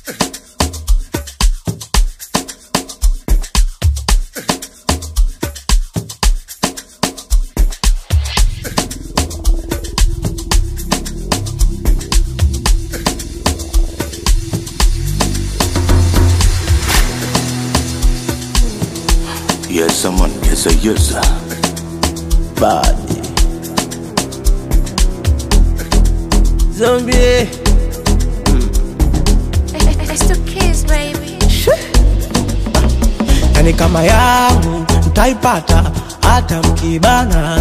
Yes, someone gets a user. Body. Zombie. It's the kiss, baby. Yani kama yangu mtaipata hata mkibana.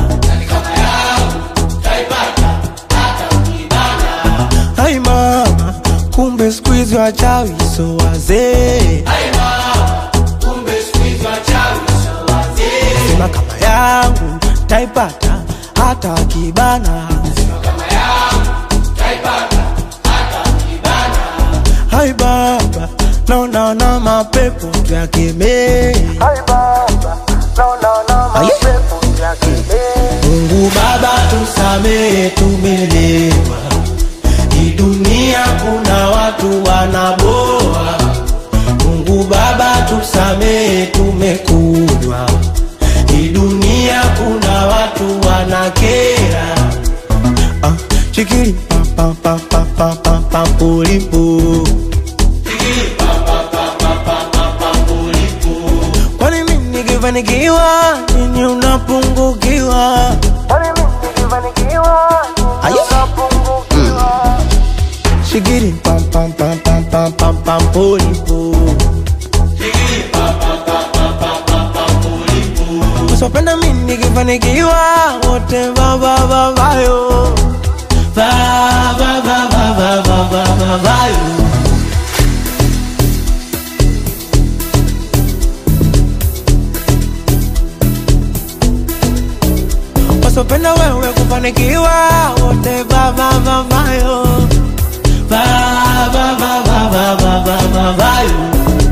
Hai mama, kumbe siku hizi wachawi so wazee. Sema kama yangu taipata hata wakibana. Hai baba, naona na mapepo yakemee. Aye. Mungu Baba tusamehe, tumelewa. Hii dunia kuna watu wanaboa. Mungu Baba tusamehe, tumekunywa. Hii dunia kuna watu wanakera. Ah, chikiri pa pa pa pa pa pa pa pulipu. Kwani mimi nikifanikiwa nini unapungukiwa? Aye. Shigiri pam pam pam pam pam pam pam pulipu. Usipenda mimi nikifanikiwa wote va va va va yo. Va va va va va va va va va yo. wasopenda wewe kufanikiwa wote vavavavayo vavavavavavavayo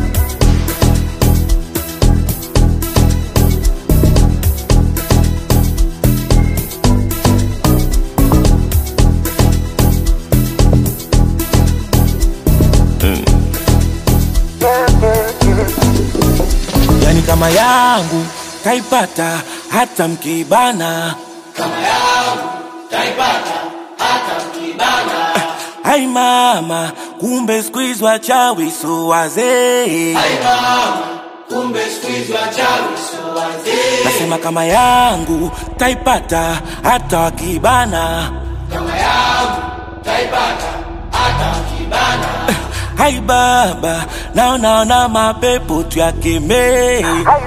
yani kama yangu kaipata hata mkibana Hai mama, kumbe siku hizi wachawi so wazee. Nasema kama yangu taipata hata wakibana. Hai baba, naonaona mapepo tuyakemee.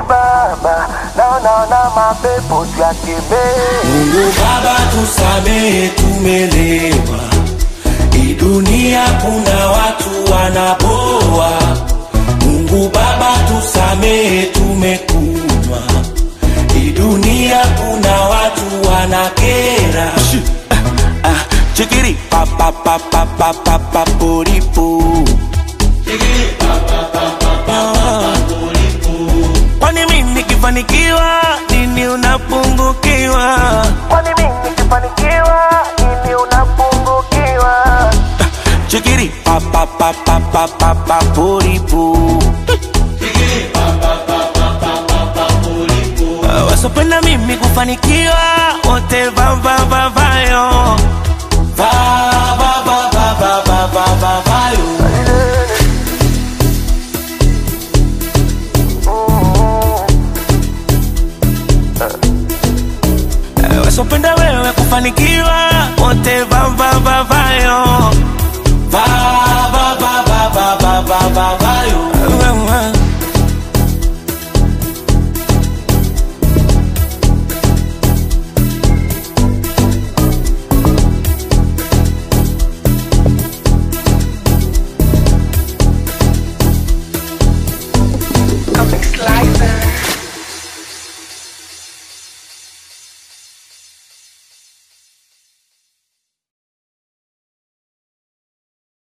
Mungu Baba tusamehe, tumelewa. Hii dunia kuna watu wanapoa. Mungu Baba tusamehe, tumekunywa. Hii dunia kuna watu wanakera. Ah, ah, Chikiri pa pa pa pa pa pa pa poripo. Kwani mimi nikifanikiwa nini unapungukiwa? Chikiri pa pa pa pa pa pa pa poripo. Ah, Wasopenda mimi kufanikiwa wote va va va vayo va va va va va va va va vayo Eh, wasopenda wewe kufanikiwa wote va va va vayo